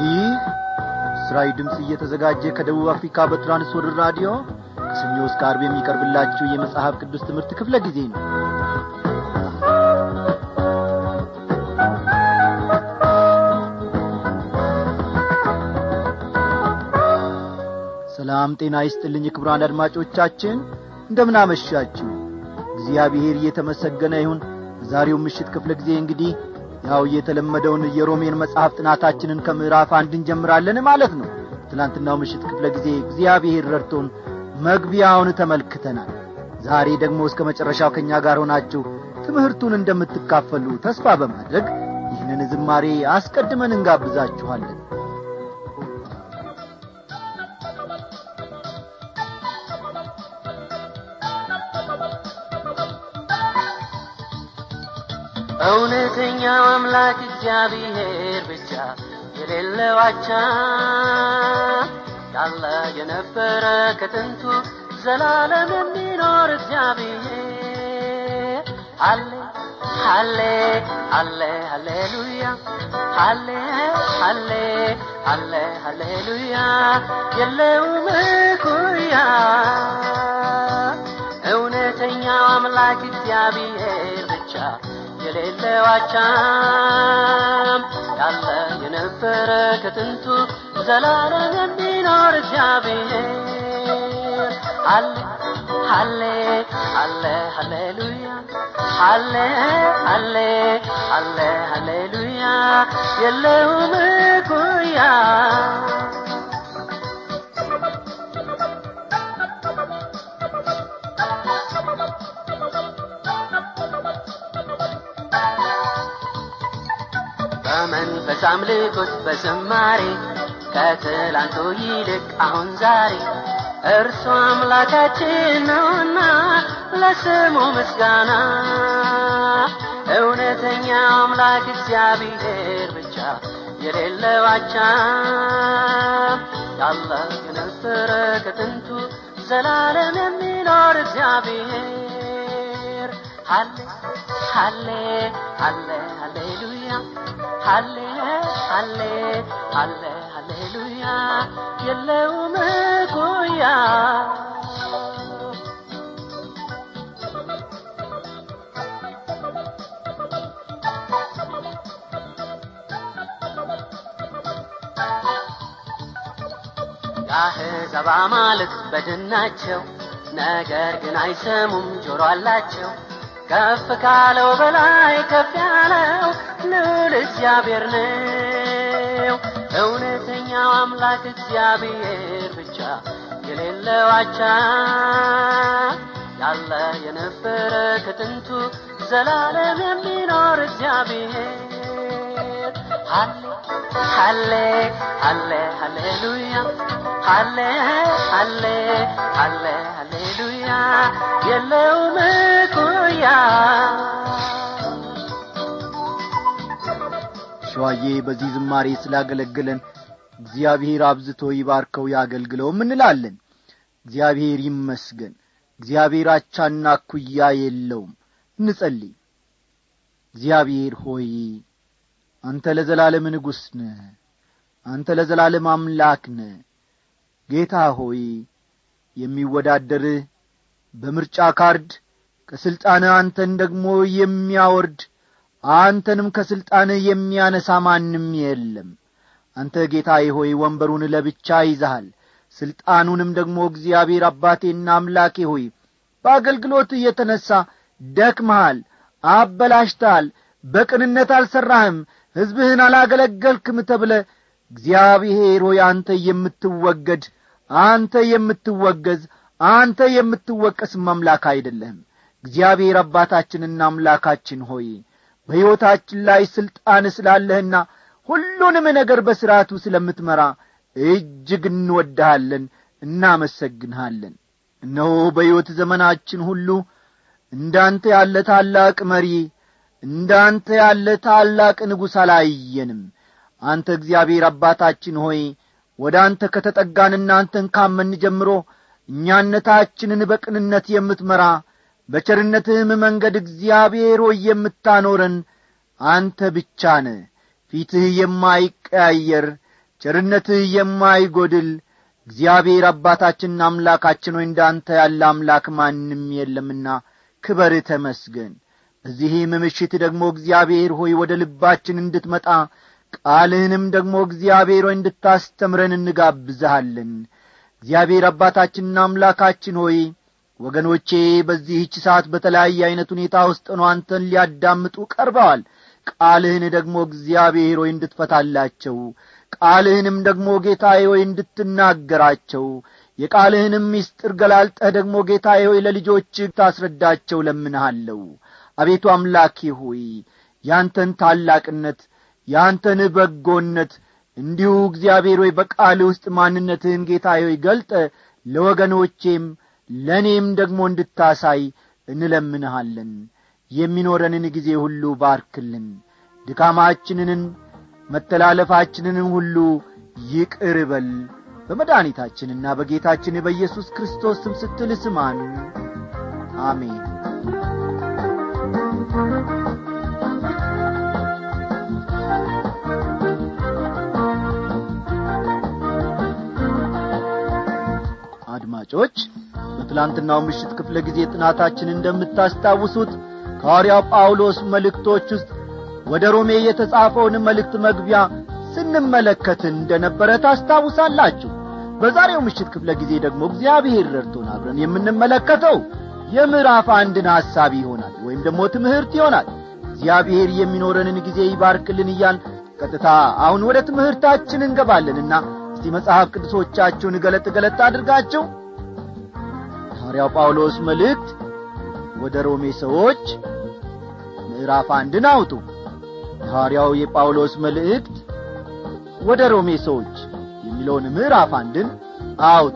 ይህ እስራኤል ድምፅ እየተዘጋጀ ከደቡብ አፍሪካ በትራንስወርልድ ራዲዮ ከሰኞ እስከ አርብ የሚቀርብላችሁ የመጽሐፍ ቅዱስ ትምህርት ክፍለ ጊዜ ነው ሰላም ጤና ይስጥልኝ ክቡራን አድማጮቻችን እንደምናመሻችሁ እግዚአብሔር እየተመሰገነ ይሁን ዛሬው ምሽት ክፍለ ጊዜ እንግዲህ ያው የተለመደውን የሮሜን መጽሐፍ ጥናታችንን ከምዕራፍ አንድ እንጀምራለን ማለት ነው ትላንትናው ምሽት ክፍለ ጊዜ እግዚአብሔር ረድቶን መግቢያውን ተመልክተናል ዛሬ ደግሞ እስከ መጨረሻው ከእኛ ጋር ሆናችሁ ትምህርቱን እንደምትካፈሉ ተስፋ በማድረግ ይህንን ዝማሬ አስቀድመን እንጋብዛችኋለን እውነተኛው አምላክ እግዚአብሔር ብቻ የሌለው አቻ ያለ የነበረ ከጥንቱ ዘላለም የሚኖር እግዚአብሔር አለ አለ አለ ሃሌሉያ አለ አለ አለ ሃሌሉያ የለውም እኩያ እውነተኛው አምላክ እግዚአብሔር ብቻ የሌለው አቻም ያለ የነበረ ከጥንቱ ዘላለም የሚኖር እግዚአብሔር አለ አለ አለ ሃሌሉያ አለ አለ አለ ሃሌሉያ የለውም እኩያ በመንፈስ አምልኮት በዝማሬ ከትላንቱ ይልቅ አሁን ዛሬ እርሱ አምላካችን ነውና ለስሙ ምስጋና እውነተኛው አምላክ እግዚአብሔር ብቻ የሌለው አቻ ያለ የነበረ ከጥንቱ ዘላለም የሚኖር እግዚአብሔር አለ አለ አለ ሃሌሉያ አለ አለ አለ ሃሌሉያ የለውም እኩያ የአሕዛብ አማልክት በድን ናቸው ነገር ግን አይሰሙም ጆሮ አላቸው ከፍ ካለው በላይ ከፍ ያለው ልዑል እግዚአብሔር ነው እውነተኛው አምላክ እግዚአብሔር ብቻ የሌለው አቻ ያለ የነበረ ከጥንቱ ዘላለም የሚኖር እግዚአብሔር አለ አለ አለ ሃሌሉያ አለ አለ አለ ሃሌሉያ የለውም እኩያ ሸዋዬ በዚህ ዝማሬ ስላገለገለን እግዚአብሔር አብዝቶ ይባርከው ያገልግለውም እንላለን እግዚአብሔር ይመስገን እግዚአብሔር አቻና ኩያ የለውም እንጸልይ እግዚአብሔር ሆይ አንተ ለዘላለም ንጉሥ ነ አንተ ለዘላለም አምላክ ነ ጌታ ሆይ የሚወዳደርህ በምርጫ ካርድ ከሥልጣንህ አንተን ደግሞ የሚያወርድ አንተንም ከሥልጣንህ የሚያነሳ ማንም የለም አንተ ጌታዬ ሆይ ወንበሩን ለብቻ ይዘሃል ሥልጣኑንም ደግሞ እግዚአብሔር አባቴና አምላኬ ሆይ በአገልግሎትህ የተነሣ ደክመሃል አበላሽተሃል በቅንነት አልሠራህም ሕዝብህን አላገለገልክም ተብለ እግዚአብሔር ሆይ አንተ የምትወገድ አንተ የምትወገዝ አንተ የምትወቀስም አምላክ አይደለህም እግዚአብሔር አባታችንና አምላካችን ሆይ በሕይወታችን ላይ ሥልጣን ስላለህና ሁሉንም ነገር በሥርዓቱ ስለምትመራ እጅግ እንወድሃለን እናመሰግንሃለን እነሆ በሕይወት ዘመናችን ሁሉ እንዳንተ ያለ ታላቅ መሪ እንዳንተ ያለ ታላቅ ንጉሥ አላየንም አንተ እግዚአብሔር አባታችን ሆይ ወደ አንተ ከተጠጋንና አንተን ካመን ጀምሮ እኛነታችንን በቅንነት የምትመራ በቸርነትህም መንገድ እግዚአብሔር ሆይ የምታኖረን አንተ ብቻ ነ ፊትህ የማይቀያየር ቸርነትህ የማይጐድል እግዚአብሔር አባታችንና አምላካችን ሆይ እንዳንተ ያለ አምላክ ማንም የለምና ክበር ተመስገን በዚህም ምሽት ደግሞ እግዚአብሔር ሆይ ወደ ልባችን እንድትመጣ ቃልህንም ደግሞ እግዚአብሔር ሆይ እንድታስተምረን እንጋብዝሃለን እግዚአብሔር አባታችንና አምላካችን ሆይ ወገኖቼ በዚህች ሰዓት በተለያየ ዐይነት ሁኔታ ውስጥ ነው አንተን ሊያዳምጡ ቀርበዋል ቃልህን ደግሞ እግዚአብሔር ሆይ እንድትፈታላቸው ቃልህንም ደግሞ ጌታዬ ሆይ እንድትናገራቸው የቃልህንም ምስጢር ገላልጠህ ደግሞ ጌታዬ ሆይ ለልጆች ታስረዳቸው ለምንሃለሁ አቤቱ አምላኬ ሆይ ያንተን ታላቅነት ያንተን በጎነት እንዲሁ እግዚአብሔር ሆይ በቃል ውስጥ ማንነትህን ጌታዬ ሆይ ገልጠ ለወገኖቼም ለእኔም ደግሞ እንድታሳይ እንለምንሃለን የሚኖረንን ጊዜ ሁሉ ባርክልን ድካማችንን መተላለፋችንንም ሁሉ ይቅር በል በመድኃኒታችንና በጌታችን በኢየሱስ ክርስቶስ ስም ስትል ስማን አሜን አድማጮች በትላንትናው ምሽት ክፍለ ጊዜ ጥናታችን እንደምታስታውሱት ከሐዋርያው ጳውሎስ መልእክቶች ውስጥ ወደ ሮሜ የተጻፈውን መልእክት መግቢያ ስንመለከት እንደ ነበረ ታስታውሳላችሁ በዛሬው ምሽት ክፍለ ጊዜ ደግሞ እግዚአብሔር ረድቶን አብረን የምንመለከተው የምዕራፍ አንድን ሐሳብ ይሆናል ወይም ደግሞ ትምህርት ይሆናል እግዚአብሔር የሚኖረንን ጊዜ ይባርክልን እያል ቀጥታ አሁን ወደ ትምህርታችን እንገባለንና እስቲ መጽሐፍ ቅዱሶቻችሁን ገለጥ ገለጥ አድርጋችሁ ሐዋርያው ጳውሎስ መልእክት ወደ ሮሜ ሰዎች ምዕራፍ አንድን አውጡ የሐዋርያው የጳውሎስ መልእክት ወደ ሮሜ ሰዎች የሚለውን ምዕራፍ አንድን አውጡ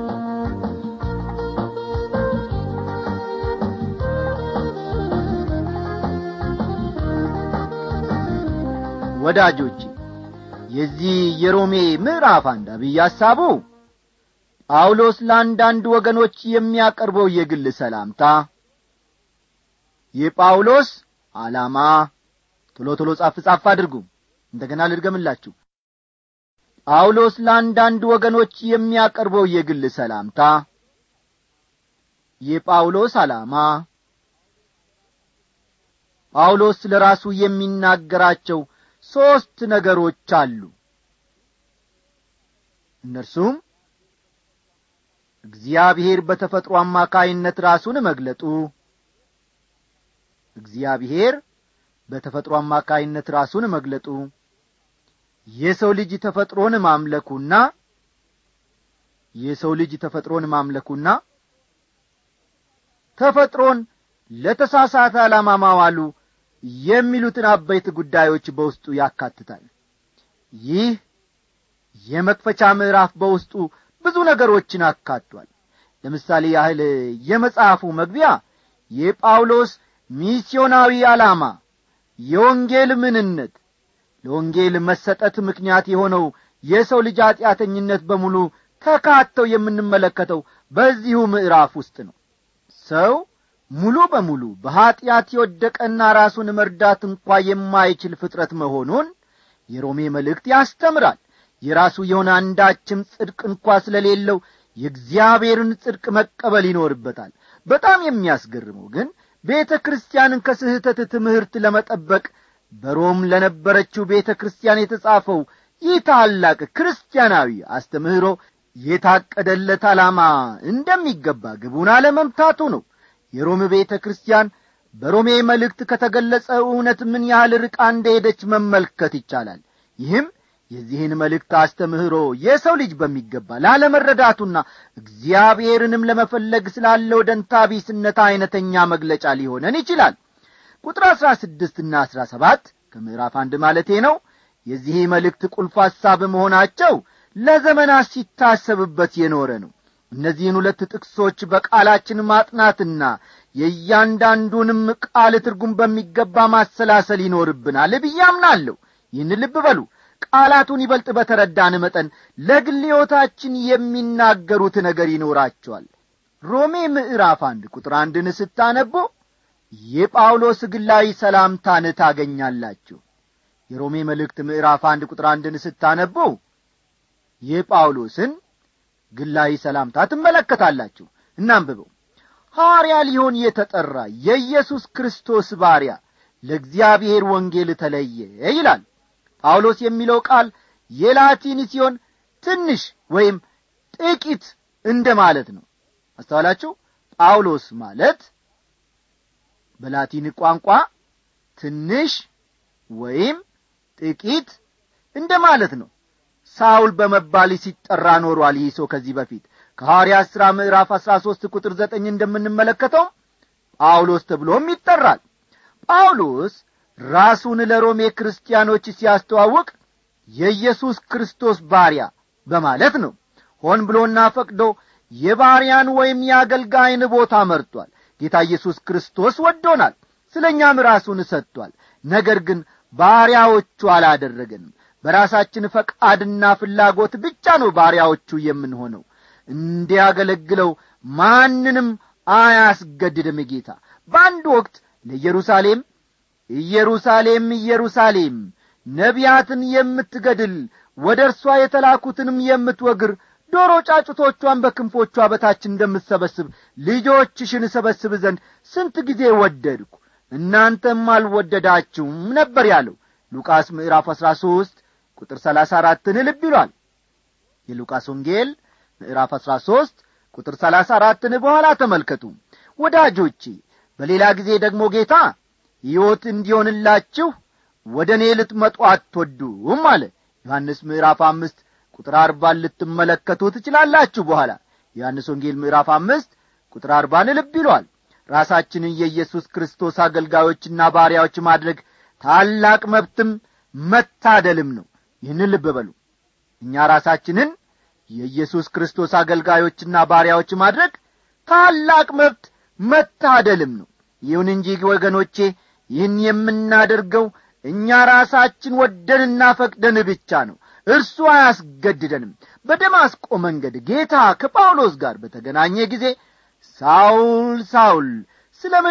ወዳጆቼ የዚህ የሮሜ ምዕራፍ አንድ አብይ ሐሳቡ ጳውሎስ ለአንዳንድ ወገኖች የሚያቀርበው የግል ሰላምታ የጳውሎስ ዓላማ ቶሎ ቶሎ ጻፍ ጻፍ አድርጉ እንደገና ልድገምላችሁ ጳውሎስ ለአንዳንድ ወገኖች የሚያቀርበው የግል ሰላምታ የጳውሎስ ዓላማ ጳውሎስ ስለ ራሱ የሚናገራቸው ሦስት ነገሮች አሉ እነርሱም እግዚአብሔር በተፈጥሮ አማካይነት ራሱን መግለጡ እግዚአብሔር በተፈጥሮ አማካይነት ራሱን መግለጡ የሰው ልጅ ተፈጥሮን ማምለኩና የሰው ልጅ ተፈጥሮን ማምለኩና ተፈጥሮን ለተሳሳተ ዓላማ ማዋሉ የሚሉትን አበይት ጉዳዮች በውስጡ ያካትታል ይህ የመክፈቻ ምዕራፍ በውስጡ ብዙ ነገሮችን አካቷል ለምሳሌ ያህል የመጽሐፉ መግቢያ የጳውሎስ ሚስዮናዊ ዓላማ የወንጌል ምንነት ለወንጌል መሰጠት ምክንያት የሆነው የሰው ልጅ ኀጢአተኝነት በሙሉ ተካተው የምንመለከተው በዚሁ ምዕራፍ ውስጥ ነው ሰው ሙሉ በሙሉ በኀጢአት የወደቀና ራሱን መርዳት እንኳ የማይችል ፍጥረት መሆኑን የሮሜ መልእክት ያስተምራል የራሱ የሆነ አንዳችም ጽድቅ እንኳ ስለሌለው የእግዚአብሔርን ጽድቅ መቀበል ይኖርበታል በጣም የሚያስገርመው ግን ቤተ ክርስቲያንን ከስህተት ትምህርት ለመጠበቅ በሮም ለነበረችው ቤተ ክርስቲያን የተጻፈው ይህ ታላቅ ክርስቲያናዊ አስተምህሮ የታቀደለት ዓላማ እንደሚገባ ግቡን አለመምታቱ ነው የሮም ቤተ ክርስቲያን በሮሜ መልእክት ከተገለጸ እውነት ምን ያህል ርቃ እንደሄደች መመልከት ይቻላል ይህም የዚህን መልእክት አስተምህሮ የሰው ልጅ በሚገባ ላለመረዳቱና እግዚአብሔርንም ለመፈለግ ስላለው ደንታቢስነት ዐይነተኛ መግለጫ ሊሆነን ይችላል ቁጥር አሥራ ስድስትና አሥራ ሰባት ከምዕራፍ አንድ ማለቴ ነው የዚህ መልእክት ቁልፍ ሐሳብ መሆናቸው ለዘመናት ሲታሰብበት የኖረ ነው እነዚህን ሁለት ጥቅሶች በቃላችን ማጥናትና የእያንዳንዱንም ቃል ትርጉም በሚገባ ማሰላሰል ይኖርብናል ብዬ አምናለሁ ይህን ልብ በሉ ቃላቱን ይበልጥ በተረዳን መጠን ለግል ሕይወታችን የሚናገሩት ነገር ይኖራቸዋል ሮሜ ምዕራፍ አንድ ቁጥር አንድን ስታነቡ የጳውሎስ ግላዊ ሰላምታን ታገኛላችሁ የሮሜ መልእክት ምዕራፍ አንድ ቁጥር አንድን ስታነቡ የጳውሎስን ግላዊ ሰላምታ ትመለከታላችሁ እናንብበው ሐዋርያ ሊሆን የተጠራ የኢየሱስ ክርስቶስ ባሪያ ለእግዚአብሔር ወንጌል ተለየ ይላል ጳውሎስ የሚለው ቃል የላቲን ሲሆን ትንሽ ወይም ጥቂት እንደ ማለት ነው አስተዋላችሁ ጳውሎስ ማለት በላቲን ቋንቋ ትንሽ ወይም ጥቂት እንደ ማለት ነው ሳውል በመባል ሲጠራ ኖሯል ይህ ሰው ከዚህ በፊት ከሐዋርያ ሥራ ምዕራፍ አሥራ ሦስት ቁጥር ዘጠኝ እንደምንመለከተው ጳውሎስ ተብሎም ይጠራል ጳውሎስ ራሱን ለሮሜ ክርስቲያኖች ሲያስተዋውቅ የኢየሱስ ክርስቶስ ባሪያ በማለት ነው ሆን ብሎና ፈቅዶ የባሪያን ወይም የአገልጋይን ቦታ መርጧል ጌታ ኢየሱስ ክርስቶስ ወዶናል ስለ እኛም ራሱን ሰጥቷል ነገር ግን ባሪያዎቹ አላደረገንም በራሳችን ፈቃድና ፍላጎት ብቻ ነው ባሪያዎቹ የምንሆነው እንዲያገለግለው ማንንም አያስገድድም ጌታ በአንድ ወቅት ለኢየሩሳሌም ኢየሩሳሌም ኢየሩሳሌም ነቢያትን የምትገድል ወደ እርሷ የተላኩትንም የምትወግር ዶሮ ጫጩቶቿን በክንፎቿ በታች እንደምትሰበስብ ልጆችሽን እሰበስብ ዘንድ ስንት ጊዜ ወደድኩ እናንተም አልወደዳችሁም ነበር ያለው ሉቃስ ምዕራፍ አሥራ ሦስት ቁጥር ሰላሳ አራትን ልብ ይሏል የሉቃስ ወንጌል ምዕራፍ አሥራ ሦስት ቁጥር ሰላሳ አራትን በኋላ ተመልከቱ ወዳጆቼ በሌላ ጊዜ ደግሞ ጌታ ሕይወት እንዲሆንላችሁ ወደ እኔ ልትመጡ አትወዱም አለ ዮሐንስ ምዕራፍ አምስት ቁጥር አርባን ልትመለከቱ ትችላላችሁ በኋላ ዮሐንስ ወንጌል ምዕራፍ አምስት ቁጥር አርባን ልብ ይሏል ራሳችንን የኢየሱስ ክርስቶስ አገልጋዮችና ባሪያዎች ማድረግ ታላቅ መብትም መታደልም ነው ይህንን ልብ በሉ እኛ ራሳችንን የኢየሱስ ክርስቶስ አገልጋዮችና ባሪያዎች ማድረግ ታላቅ መብት መታደልም ነው ይሁን እንጂ ወገኖቼ ይህን የምናደርገው እኛ ራሳችን ወደንና ፈቅደን ብቻ ነው እርሱ አያስገድደንም በደማስቆ መንገድ ጌታ ከጳውሎስ ጋር በተገናኘ ጊዜ ሳውል ሳውል ስለ ምን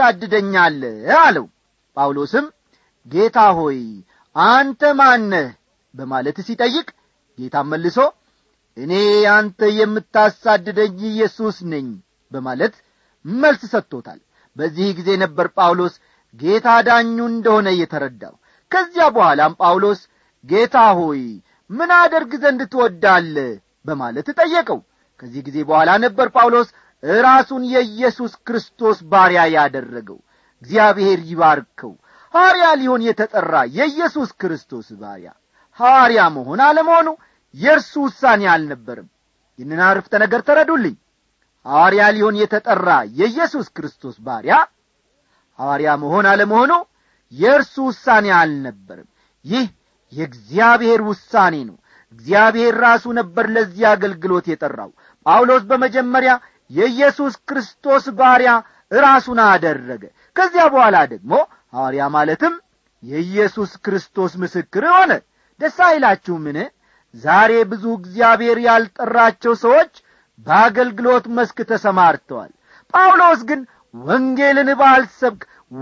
ታሳድደኛለህ አለው ጳውሎስም ጌታ ሆይ አንተ ማነህ በማለት ሲጠይቅ ጌታም መልሶ እኔ አንተ የምታሳድደኝ ኢየሱስ ነኝ በማለት መልስ ሰጥቶታል በዚህ ጊዜ ነበር ጳውሎስ ጌታ ዳኙ እንደሆነ እየተረዳው ከዚያ በኋላም ጳውሎስ ጌታ ሆይ ምን አደርግ ዘንድ ትወዳለ በማለት ጠየቀው ከዚህ ጊዜ በኋላ ነበር ጳውሎስ ራሱን የኢየሱስ ክርስቶስ ባሪያ ያደረገው እግዚአብሔር ይባርከው ሐዋርያ ሊሆን የተጠራ የኢየሱስ ክርስቶስ ባሪያ ሐዋርያ መሆን አለመሆኑ የእርሱ ውሳኔ አልነበርም ይህንን አርፍተ ነገር ተረዱልኝ ሐዋርያ ሊሆን የተጠራ የኢየሱስ ክርስቶስ ባሪያ ሐዋርያ መሆን አለመሆኑ የእርሱ ውሳኔ አልነበርም ይህ የእግዚአብሔር ውሳኔ ነው እግዚአብሔር ራሱ ነበር ለዚህ አገልግሎት የጠራው ጳውሎስ በመጀመሪያ የኢየሱስ ክርስቶስ ባሪያ ራሱን አደረገ ከዚያ በኋላ ደግሞ ሐዋርያ ማለትም የኢየሱስ ክርስቶስ ምስክር ሆነ ደስ አይላችሁምን ዛሬ ብዙ እግዚአብሔር ያልጠራቸው ሰዎች በአገልግሎት መስክ ተሰማርተዋል ጳውሎስ ግን ወንጌልን ባልሰብክ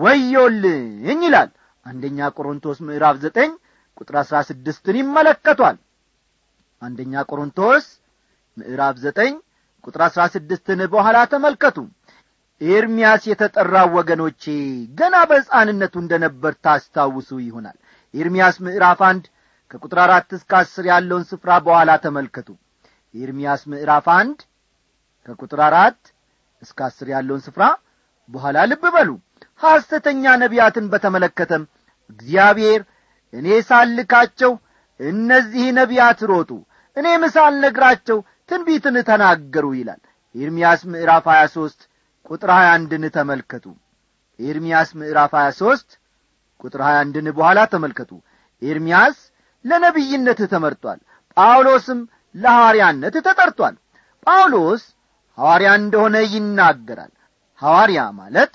ወዮልኝ ይላል አንደኛ ቆሮንቶስ ምዕራፍ ዘጠኝ ቁጥር አሥራ ስድስትን ይመለከቷል አንደኛ ቆሮንቶስ ምዕራፍ ዘጠኝ ቁጥር አሥራ ስድስትን በኋላ ተመልከቱ ኤርምያስ የተጠራው ወገኖቼ ገና በሕፃንነቱ እንደ ነበር ታስታውሱ ይሆናል ኤርምያስ ምዕራፍ አንድ ከቁጥር አራት እስከ አስር ያለውን ስፍራ በኋላ ተመልከቱ ኤርምያስ ምዕራፍ አንድ ከቁጥር አራት እስከ አስር ያለውን ስፍራ በኋላ ልብ በሉ ሐሰተኛ ነቢያትን በተመለከተም እግዚአብሔር እኔ ሳልካቸው እነዚህ ነቢያት ሮጡ እኔም ሳልነግራቸው ትንቢትን ተናገሩ ይላል ኤርምያስ ምዕራፍ 23 ቁጥር 21ን ተመልከቱ ኤርምያስ ምዕራፍ 23 ቁጥር 21ን በኋላ ተመልከቱ ኤርምያስ ለነቢይነት ተመርጧል ጳውሎስም ለሐዋርያነት ተጠርቷል ጳውሎስ ሐዋርያ እንደሆነ ይናገራል ሐዋርያ ማለት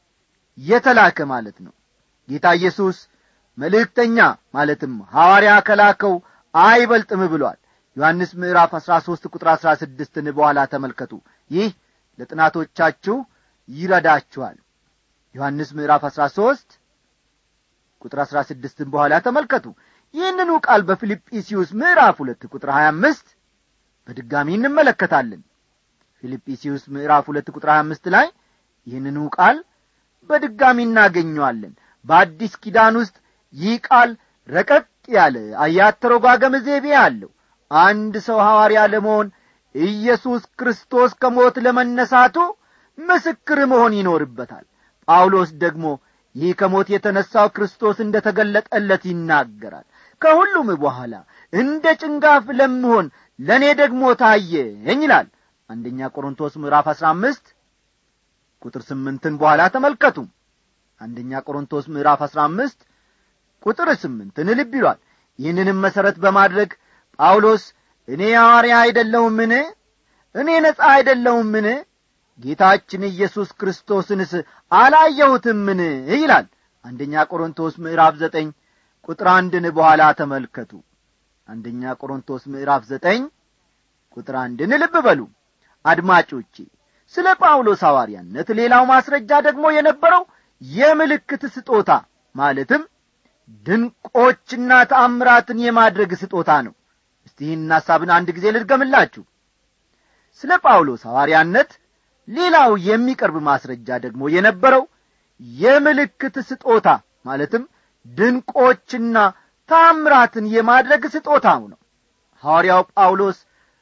የተላከ ማለት ነው ጌታ ኢየሱስ መልእክተኛ ማለትም ሐዋርያ ከላከው አይበልጥም ብሏል ዮሐንስ ምዕራፍ አሥራ ሦስት ቁጥር አሥራ ስድስትን በኋላ ተመልከቱ ይህ ለጥናቶቻችሁ ይረዳችኋል ዮሐንስ ምዕራፍ አሥራ ሦስት ቁጥር አሥራ ስድስትን በኋላ ተመልከቱ ይህንኑ ቃል በፊልጵስዩስ ምዕራፍ ሁለት ቁጥር ሀያ አምስት በድጋሚ እንመለከታለን ፊልጵስዩስ ምዕራፍ ሁለት ቁጥር ሀያ አምስት ላይ ይህንኑ ቃል በድጋሚ እናገኘዋለን በአዲስ ኪዳን ውስጥ ይህ ቃል ረቀቅ ያለ አያት ተረጓገም ዘይቤ አለው አንድ ሰው ሐዋርያ ለመሆን ኢየሱስ ክርስቶስ ከሞት ለመነሳቱ ምስክር መሆን ይኖርበታል ጳውሎስ ደግሞ ይህ ከሞት የተነሣው ክርስቶስ እንደ ተገለጠለት ይናገራል ከሁሉም በኋላ እንደ ጭንጋፍ ለምሆን ለእኔ ደግሞ ታየኝ ይላል አንደኛ ቆሮንቶስ ምዕራፍ አሥራ አምስት ቁጥር ስምንትን በኋላ ተመልከቱ አንደኛ ቆሮንቶስ ምዕራፍ አሥራ አምስት ቁጥር ስምንትን ልብ ይሏል ይህንንም መሠረት በማድረግ ጳውሎስ እኔ ሐዋርያ አይደለሁምን እኔ ነጻ አይደለሁምን ጌታችን ኢየሱስ ክርስቶስንስ አላየሁትምን ይላል አንደኛ ቆሮንቶስ ምዕራፍ ዘጠኝ ቁጥር አንድን በኋላ ተመልከቱ አንደኛ ቆሮንቶስ ምዕራፍ ዘጠኝ ቁጥር አንድን ልብ በሉ አድማጮቼ ስለ ጳውሎስ ሐዋርያነት ሌላው ማስረጃ ደግሞ የነበረው የምልክት ስጦታ ማለትም ድንቆችና ተአምራትን የማድረግ ስጦታ ነው እስቲ ይህን ሐሳብን አንድ ጊዜ ልድገምላችሁ ስለ ጳውሎስ ሐዋርያነት ሌላው የሚቀርብ ማስረጃ ደግሞ የነበረው የምልክት ስጦታ ማለትም ድንቆችና ታምራትን የማድረግ ስጦታው ነው ሐዋርያው ጳውሎስ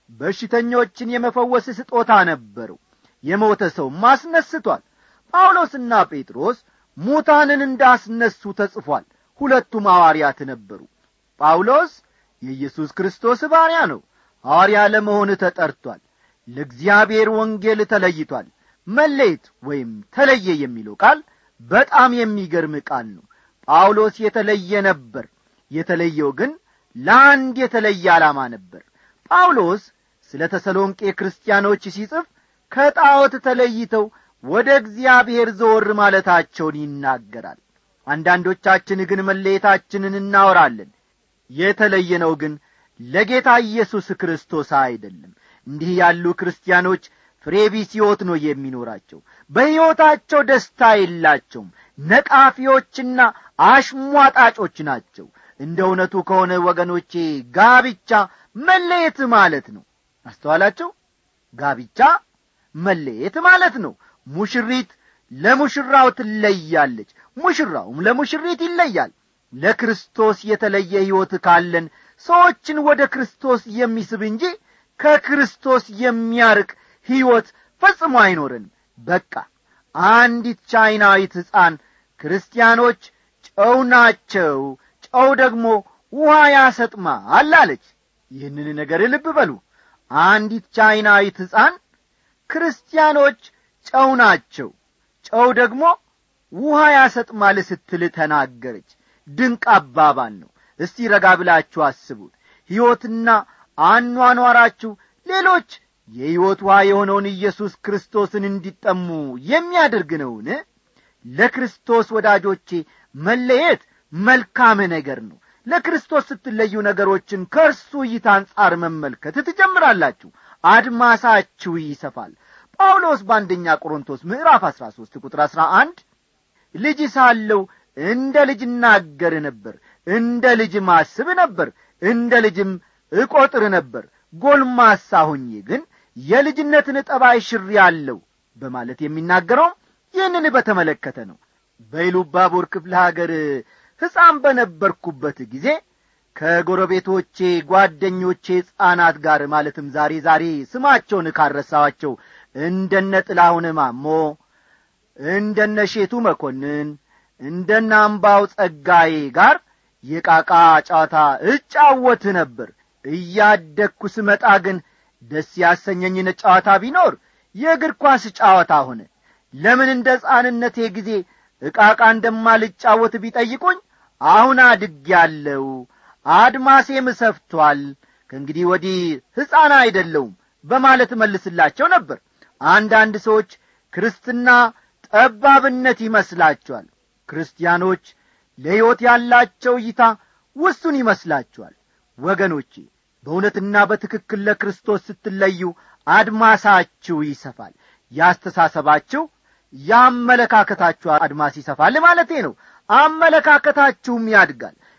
በሽተኞችን የመፈወስ ስጦታ ነበረው የሞተ ሰው ማስነስቷል ጳውሎስና ጴጥሮስ ሙታንን እንዳስነሱ ተጽፏል ሁለቱም ሐዋርያት ነበሩ ጳውሎስ የኢየሱስ ክርስቶስ ባሪያ ነው ሐዋርያ ለመሆን ተጠርቷል ለእግዚአብሔር ወንጌል ተለይቷል መለየት ወይም ተለየ የሚለው ቃል በጣም የሚገርም ቃል ነው ጳውሎስ የተለየ ነበር የተለየው ግን ለአንድ የተለየ ዓላማ ነበር ጳውሎስ ስለ ተሰሎንቄ ክርስቲያኖች ሲጽፍ ከጣዖት ተለይተው ወደ እግዚአብሔር ዘወር ማለታቸውን ይናገራል አንዳንዶቻችን ግን መለየታችንን እናወራለን የተለየነው ግን ለጌታ ኢየሱስ ክርስቶስ አይደለም እንዲህ ያሉ ክርስቲያኖች ፍሬቢስ ሕይወት ነው የሚኖራቸው በሕይወታቸው ደስታ የላቸውም ነቃፊዎችና አሽሟጣጮች ናቸው እንደ እውነቱ ከሆነ ወገኖቼ ጋብቻ መለየት ማለት ነው አስተዋላቸው ጋብቻ መለየት ማለት ነው ሙሽሪት ለሙሽራው ትለያለች ሙሽራውም ለሙሽሪት ይለያል ለክርስቶስ የተለየ ሕይወት ካለን ሰዎችን ወደ ክርስቶስ የሚስብ እንጂ ከክርስቶስ የሚያርቅ ሕይወት ፈጽሞ አይኖረንም በቃ አንዲት ቻይናዊት ሕፃን ክርስቲያኖች ጨው ናቸው ጨው ደግሞ ውሃ ያሰጥማል አለች ይህንን ነገር ልብ በሉ አንዲት ቻይናዊት ሕፃን ክርስቲያኖች ጨው ናቸው ጨው ደግሞ ውሃ ያሰጥማል ስትል ተናገረች ድንቅ አባባል ነው እስቲ ረጋ ብላችሁ አስቡት ሕይወትና አኗኗራችሁ ሌሎች የሕይወት ውሃ የሆነውን ኢየሱስ ክርስቶስን እንዲጠሙ የሚያደርግ ነውን ለክርስቶስ ወዳጆቼ መለየት መልካም ነገር ነው ለክርስቶስ ስትለዩ ነገሮችን ከእርሱ እይታ አንጻር መመልከት ትጀምራላችሁ አድማሳችሁ ይሰፋል ጳውሎስ በአንደኛ ቆሮንቶስ ምዕራፍ አሥራ ሦስት ቁጥር አሥራ አንድ ልጅ ሳለው እንደ ልጅ እናገር ነበር እንደ ልጅ ማስብ ነበር እንደ ልጅም እቈጥር ነበር ጎልማሳ ሆኜ ግን የልጅነትን ጠባይ ሽር ያለው በማለት የሚናገረው ይህንን በተመለከተ ነው በኢሉባቦር ክፍለ ሀገር ሕፃን በነበርኩበት ጊዜ ከጎረቤቶቼ ጓደኞቼ ሕፃናት ጋር ማለትም ዛሬ ዛሬ ስማቸውን ካረሳዋቸው እንደነ ጥላሁን ማሞ እንደነ ሼቱ መኮንን እንደነ አምባው ጸጋዬ ጋር የቃቃ ጨዋታ እጫወት ነበር እያደግኩ ስመጣ ግን ደስ ያሰኘኝን ጨዋታ ቢኖር የእግር ኳስ ጨዋታ ሆነ ለምን እንደ ሕፃንነቴ ጊዜ ዕቃቃ እንደማልጫወት ቢጠይቁኝ አሁን አድግ ያለው አድማሴም ሰፍቷል ከእንግዲህ ወዲህ ሕፃን አይደለውም በማለት መልስላቸው ነበር አንዳንድ ሰዎች ክርስትና ጠባብነት ይመስላቸዋል ክርስቲያኖች ለሕይወት ያላቸው እይታ ውሱን ይመስላችኋል ወገኖቼ በእውነትና በትክክል ለክርስቶስ ስትለዩ አድማሳችሁ ይሰፋል ያስተሳሰባችሁ የአመለካከታችሁ አድማስ ይሰፋል ማለቴ ነው አመለካከታችሁም ያድጋል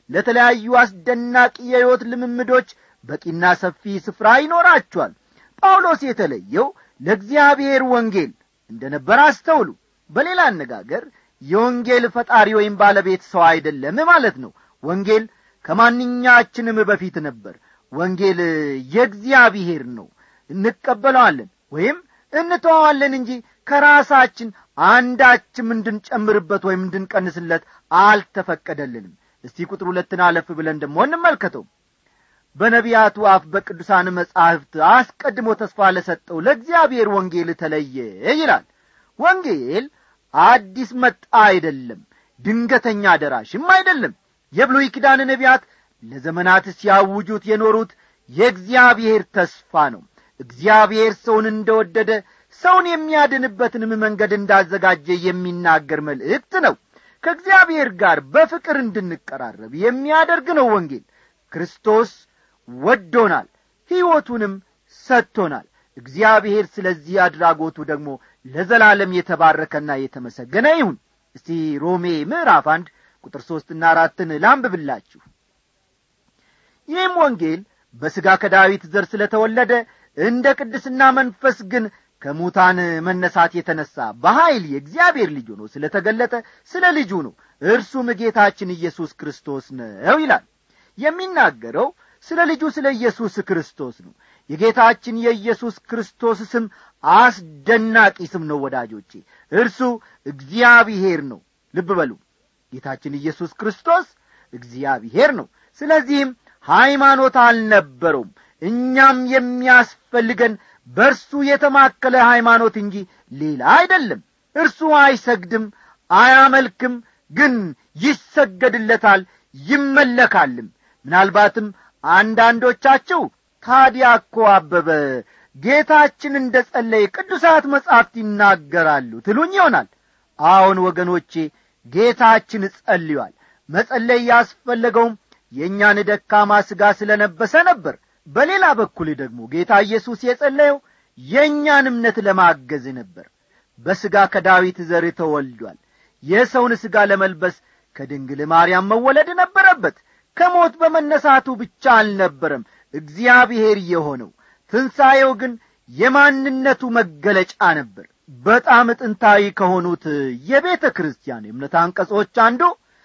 ለተለያዩ አስደናቂ የሕይወት ልምምዶች በቂና ሰፊ ስፍራ ይኖራቸዋል ጳውሎስ የተለየው ለእግዚአብሔር ወንጌል እንደ ነበር አስተውሉ በሌላ አነጋገር የወንጌል ፈጣሪ ወይም ባለቤት ሰው አይደለም ማለት ነው ወንጌል ከማንኛችንም በፊት ነበር ወንጌል የእግዚአብሔር ነው እንቀበለዋለን ወይም እንተዋዋለን እንጂ ከራሳችን አንዳችም እንድንጨምርበት ወይም እንድንቀንስለት አልተፈቀደልንም እስቲ ቁጥር ሁለትን አለፍ ብለን ደሞ እንመልከተው በነቢያቱ አፍ በቅዱሳን መጻሕፍት አስቀድሞ ተስፋ ለሰጠው ለእግዚአብሔር ወንጌል ተለየ ይላል ወንጌል አዲስ መጣ አይደለም ድንገተኛ ደራሽም አይደለም የብሉይ ኪዳን ነቢያት ለዘመናት ሲያውጁት የኖሩት የእግዚአብሔር ተስፋ ነው እግዚአብሔር ሰውን እንደወደደ ሰውን የሚያድንበትንም መንገድ እንዳዘጋጀ የሚናገር መልእክት ነው ከእግዚአብሔር ጋር በፍቅር እንድንቀራረብ የሚያደርግ ነው ወንጌል ክርስቶስ ወዶናል ሕይወቱንም ሰጥቶናል እግዚአብሔር ስለዚህ አድራጎቱ ደግሞ ለዘላለም የተባረከና የተመሰገነ ይሁን እስቲ ሮሜ ምዕራፍ አንድ ቁጥር ሦስትና አራትን ላንብብላችሁ ይህም ወንጌል በሥጋ ከዳዊት ዘር ስለ ተወለደ እንደ ቅድስና መንፈስ ግን ከሙታን መነሳት የተነሣ በኀይል የእግዚአብሔር ልጅ ሆኖ ስለ ተገለጠ ስለ ልጁ ነው እርሱም ጌታችን ኢየሱስ ክርስቶስ ነው ይላል የሚናገረው ስለ ልጁ ስለ ኢየሱስ ክርስቶስ ነው የጌታችን የኢየሱስ ክርስቶስ ስም አስደናቂ ስም ነው ወዳጆቼ እርሱ እግዚአብሔር ነው ልብ በሉ ጌታችን ኢየሱስ ክርስቶስ እግዚአብሔር ነው ስለዚህም ሃይማኖት አልነበረውም እኛም የሚያስፈልገን በእርሱ የተማከለ ሃይማኖት እንጂ ሌላ አይደለም እርሱ አይሰግድም አያመልክም ግን ይሰገድለታል ይመለካልም ምናልባትም አንዳንዶቻቸው ታዲያ እኮ አበበ ጌታችን እንደ ጸለየ ቅዱሳት መጻሕፍት ይናገራሉ ትሉኝ ይሆናል አዎን ወገኖቼ ጌታችን ጸልዮአል መጸለይ ያስፈለገውም የእኛን ደካማ ሥጋ ስለ ነበሰ ነበር በሌላ በኩል ደግሞ ጌታ ኢየሱስ የጸለየው የእኛን እምነት ለማገዝ ነበር በሥጋ ከዳዊት ዘር ተወልዷል የሰውን ሥጋ ለመልበስ ከድንግል ማርያም መወለድ ነበረበት ከሞት በመነሳቱ ብቻ አልነበረም እግዚአብሔር የሆነው ትንሣኤው ግን የማንነቱ መገለጫ ነበር በጣም ጥንታዊ ከሆኑት የቤተ ክርስቲያን የእምነት አንቀጾች አንዱ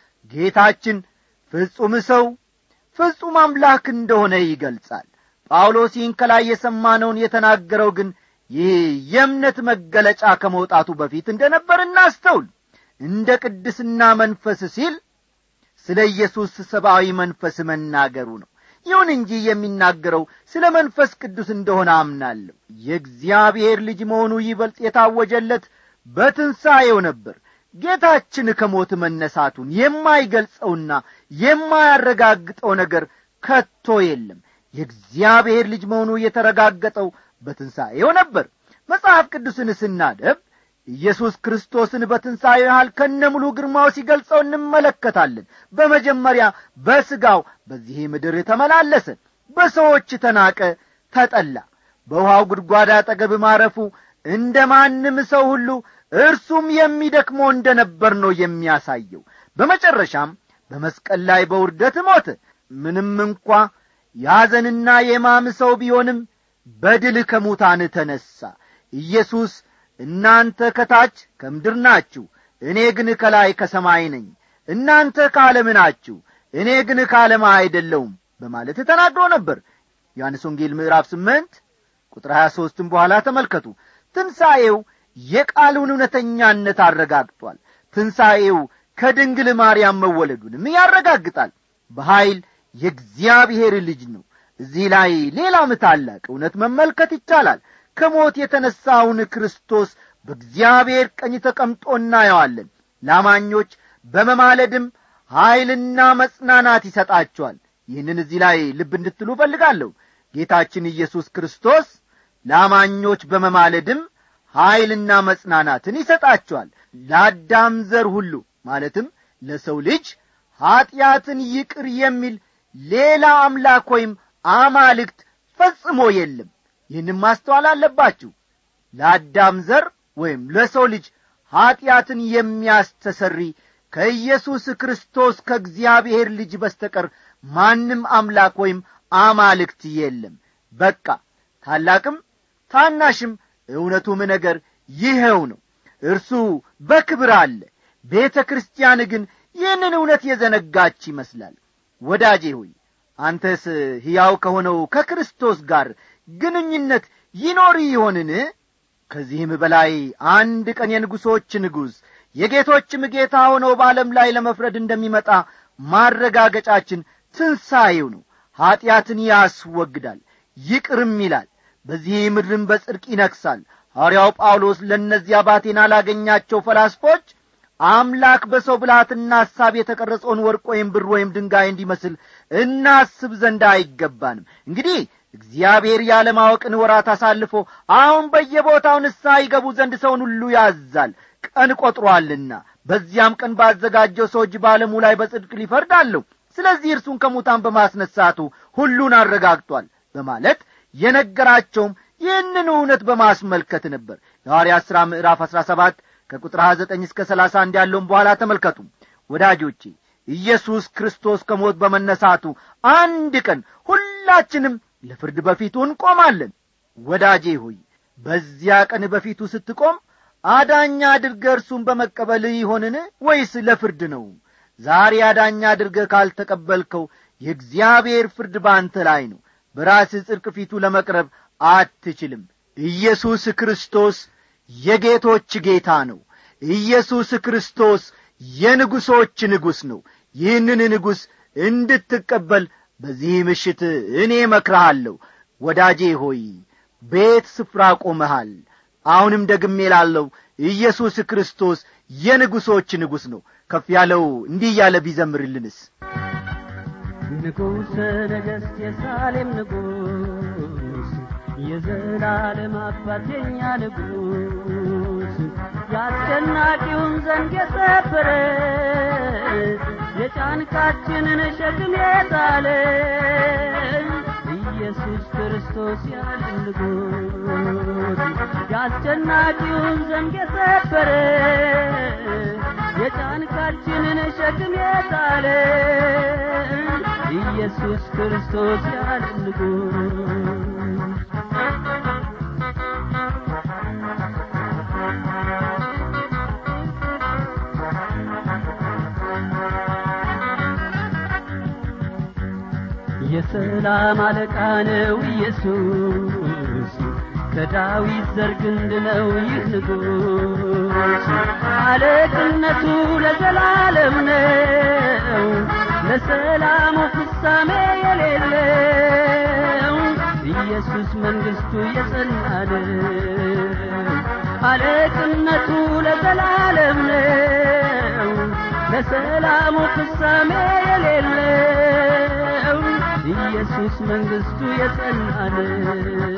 ጌታችን ፍጹም ሰው ፍጹም አምላክ እንደሆነ ይገልጻል ጳውሎስ ይህን ከላይ የሰማነውን የተናገረው ግን ይህ የእምነት መገለጫ ከመውጣቱ በፊት እንደ ነበር እናስተውል እንደ ቅድስና መንፈስ ሲል ስለ ኢየሱስ ሰብአዊ መንፈስ መናገሩ ነው ይሁን እንጂ የሚናገረው ስለ መንፈስ ቅዱስ እንደሆነ አምናለሁ የእግዚአብሔር ልጅ መሆኑ ይበልጥ የታወጀለት በትንሣኤው ነበር ጌታችን ከሞት መነሳቱን የማይገልጸውና የማያረጋግጠው ነገር ከቶ የለም የእግዚአብሔር ልጅ መሆኑ የተረጋገጠው በትንሣኤው ነበር መጽሐፍ ቅዱስን ስናደብ ኢየሱስ ክርስቶስን በትንሣኤው ያህል ከነ ሙሉ ግርማው ሲገልጸው እንመለከታለን በመጀመሪያ በሥጋው በዚህ ምድር ተመላለሰ በሰዎች ተናቀ ተጠላ በውሃው ጉድጓድ አጠገብ ማረፉ እንደ ማንም ሰው ሁሉ እርሱም የሚደክመው እንደ ነበር ነው የሚያሳየው በመጨረሻም በመስቀል ላይ በውርደት ሞተ ምንም እንኳ ያዘንና የማም ሰው ቢሆንም በድል ከሙታን ተነሣ ኢየሱስ እናንተ ከታች ከምድር ናችሁ እኔ ግን ከላይ ከሰማይ ነኝ እናንተ ከዓለም ናችሁ እኔ ግን ከዓለም አይደለውም በማለት ተናግሮ ነበር ዮሐንስ ወንጌል ምዕራፍ ስምንት ቁጥር ሀያ ሦስትም በኋላ ተመልከቱ ትንሣኤው የቃሉን እውነተኛነት አረጋግጧል ትንሣኤው ከድንግል ማርያም መወለዱንም ያረጋግጣል በኀይል የእግዚአብሔር ልጅ ነው እዚህ ላይ ሌላም ታላቅ እውነት መመልከት ይቻላል ከሞት የተነሣውን ክርስቶስ በእግዚአብሔር ቀኝ ተቀምጦ እናየዋለን ላማኞች በመማለድም ኀይልና መጽናናት ይሰጣቸዋል ይህንን እዚህ ላይ ልብ እንድትሉ እፈልጋለሁ ጌታችን ኢየሱስ ክርስቶስ ላማኞች በመማለድም ኀይልና መጽናናትን ይሰጣቸዋል ለአዳም ዘር ሁሉ ማለትም ለሰው ልጅ ኀጢአትን ይቅር የሚል ሌላ አምላክ ወይም አማልክት ፈጽሞ የለም ይህንም ማስተዋል አለባችሁ ለአዳም ዘር ወይም ለሰው ልጅ ኀጢአትን የሚያስተሰሪ ከኢየሱስ ክርስቶስ ከእግዚአብሔር ልጅ በስተቀር ማንም አምላክ ወይም አማልክት የለም በቃ ታላቅም ታናሽም እውነቱም ነገር ይኸው ነው እርሱ በክብር አለ ቤተ ክርስቲያን ግን ይህንን እውነት የዘነጋች ይመስላል ወዳጄ ሆይ አንተስ ሕያው ከሆነው ከክርስቶስ ጋር ግንኙነት ይኖር ይሆንን ከዚህም በላይ አንድ ቀን የንጉሶች ንጉሥ የጌቶችም ጌታ ሆነው በዓለም ላይ ለመፍረድ እንደሚመጣ ማረጋገጫችን ትንሣኤው ነው ኀጢአትን ያስወግዳል ይቅርም ይላል በዚህ ምድርም በጽድቅ ይነግሣል ሐዋርያው ጳውሎስ ለእነዚያ ባቴና ላገኛቸው ፈላስፎች አምላክ በሰው ብልሃትና ሐሳብ የተቀረጸውን ወርቅ ወይም ብር ወይም ድንጋይ እንዲመስል እናስብ ዘንድ አይገባንም እንግዲህ እግዚአብሔር ያለማወቅን ወራት አሳልፎ አሁን በየቦታው ንስሐ ይገቡ ዘንድ ሰውን ሁሉ ያዛል ቀን ቈጥሮአልና በዚያም ቀን ባዘጋጀው ሰው እጅ በዓለሙ ላይ በጽድቅ ሊፈርድ አለው ስለዚህ እርሱን ከሙታን በማስነሳቱ ሁሉን አረጋግጧል በማለት የነገራቸውም ይህንን እውነት በማስመልከት ነበር የሐዋርያት ሥራ ምዕራፍ አሥራ ሰባት ከቁጥር ሀያ ዘጠኝ እስከ ሰላሳ አንድ ያለውን በኋላ ተመልከቱ ወዳጆቼ ኢየሱስ ክርስቶስ ከሞት በመነሳቱ አንድ ቀን ሁላችንም ለፍርድ በፊቱ እንቆማለን ወዳጄ ሆይ በዚያ ቀን በፊቱ ስትቆም አዳኛ አድርገ እርሱን በመቀበል ይሆንን ወይስ ለፍርድ ነው ዛሬ አዳኛ አድርገ ካልተቀበልከው የእግዚአብሔር ፍርድ በአንተ ላይ ነው በራስህ ጽድቅ ፊቱ ለመቅረብ አትችልም ኢየሱስ ክርስቶስ የጌቶች ጌታ ነው ኢየሱስ ክርስቶስ የንጉሶች ንጉሥ ነው ይህንን ንጉሥ እንድትቀበል በዚህ ምሽት እኔ መክረሃለሁ ወዳጄ ሆይ ቤት ስፍራ ቆመሃል አሁንም ደግሜ ላለው ኢየሱስ ክርስቶስ የንጉሶች ንጉሥ ነው ከፍ ያለው እንዲህ እያለ ቢዘምርልንስ ንጉሠ ነገሥት የሳሌም ንጉሥ የዘላለም አባት የኛ ንጉሥ ያስጨናቂውን ዘንግ የሰበረ የጫንቃችንን ሸክም የጣለ ኢየሱስ ክርስቶስ ያለ ንጉሥ ያስጨናቂውን ዘንግ የሰበረ የጫንቃችንን ሸክም የጣለ ኢየሱስ ክርስቶስ ያለ ንጉሥ የሰላም አለቃ ነው ኢየሱስ ከዳዊት ዘር ግንድ ነው ይህ ንጉሥ አለቅነቱ ለዘላለም ነው ለሰላሙ ፍጻሜ የሌለው ኢየሱስ መንግሥቱ የጸና ነው አለቅነቱ ለዘላለም ነው ለሰላሙ ፍጻሜ የሌለው ኢየሱስ መንግሥቱ የጸና ነው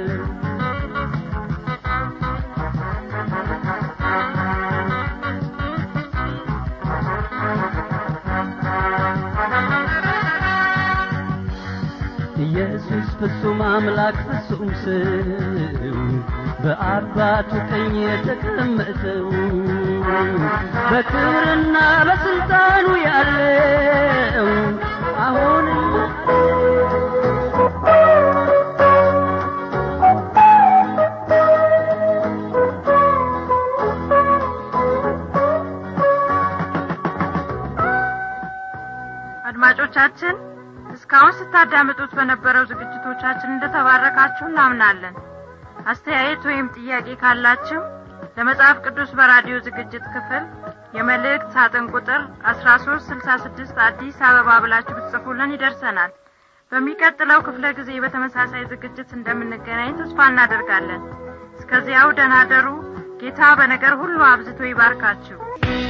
ኢየሱስ ፍጹም አምላክ ፍጹም ሰው በአባቱ ቀኝ የተቀመጠው በክብርና በስልጣኑ ያለው አሁንም አድማጮቻችን እስካሁን ስታዳምጡት በነበረው ዝግጅቶቻችን እንደተባረካችሁ እናምናለን አስተያየት ወይም ጥያቄ ካላችሁ ለመጽሐፍ ቅዱስ በራዲዮ ዝግጅት ክፍል የመልእክት ሳጥን ቁጥር አስራ ሶስት ስልሳ ስድስት አዲስ አበባ ብላችሁ ብትጽፉልን ይደርሰናል በሚቀጥለው ክፍለ ጊዜ በተመሳሳይ ዝግጅት እንደምንገናኝ ተስፋ እናደርጋለን እስከዚያው ደናደሩ ጌታ በነገር ሁሉ አብዝቶ ይባርካችሁ